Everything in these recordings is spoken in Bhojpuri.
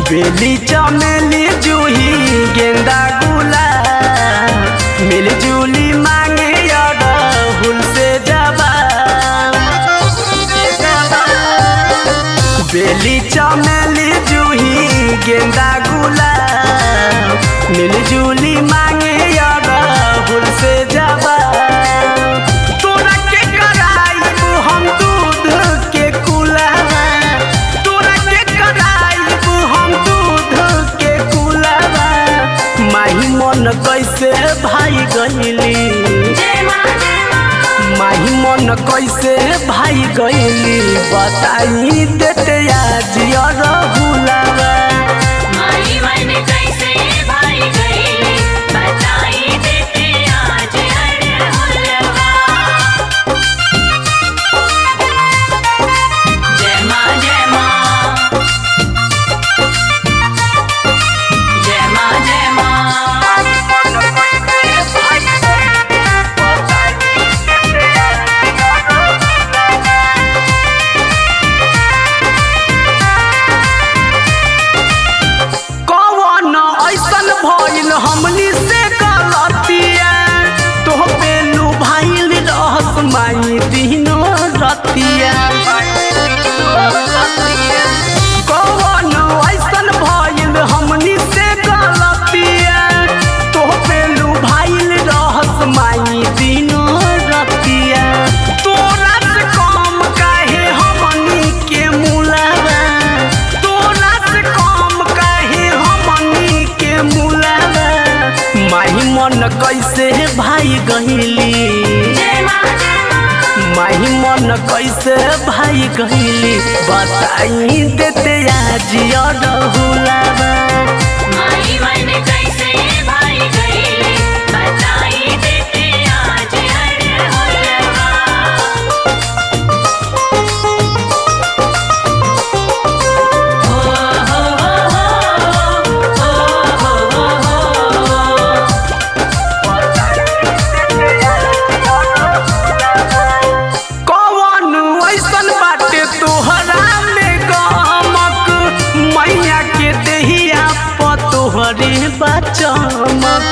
बेली चमेली जूही गेंदा गुलाब मिलजुली मांगे अड़हुल से जबा बेली चमेली जूही गेंदा गुलाब मिलजुली मांगे अड़हुल से जबा तोरा के कराइबू हम दूध के कुलावा तोरा के कराइबू हम दूध के कुलावा माही मन कैसे भाई गईली जय माँ जय माँ माही मन कैसे भाई गईली बताई देते आज रहुलावा माई मन कैसे भाई गईली बताई देते आज अड़हुलवा जय माँ जय माँ जय माँ जय माँ कौन ऐसन भइल हमनी से गलतिया तोह बेलू भाइल रहस माई दिनो रतिया कौन ऐसन भइल हमनी से गलतिया तोह बेलू भाइल रहस माई दिनो रतिया तोरा से कम काहे हमनी के मुलावा तोरा से कम काहे हमनी के मुलावा माही मन कैसे भाई गईली जय माँ जय माँ माही मन कैसे भाई गईली बताई देते आज रहुलावा माई मन कैसे भाई गईली बताई देते आज अड़हुलवा हो हो हो हो कौन ऐसन बाटे तोहरा में गमक मैया के देहिया प तोहरे बचमक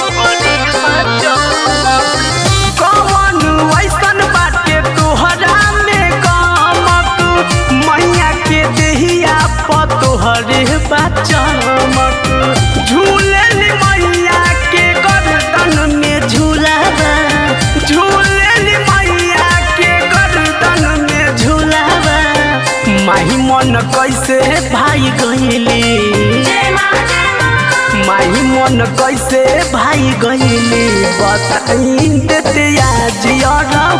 कौन ऐसन बाटे तोहरा में गमक मैया के देहिया प तोहरे बचमक झूलन मैया के गर्दन में झूलावा झूलन मैया के गर्दन में झूलावा माही मन कैसे भाई गईली जय माँ जय माँ माही मन कैसे भाई गईली बताई देते आज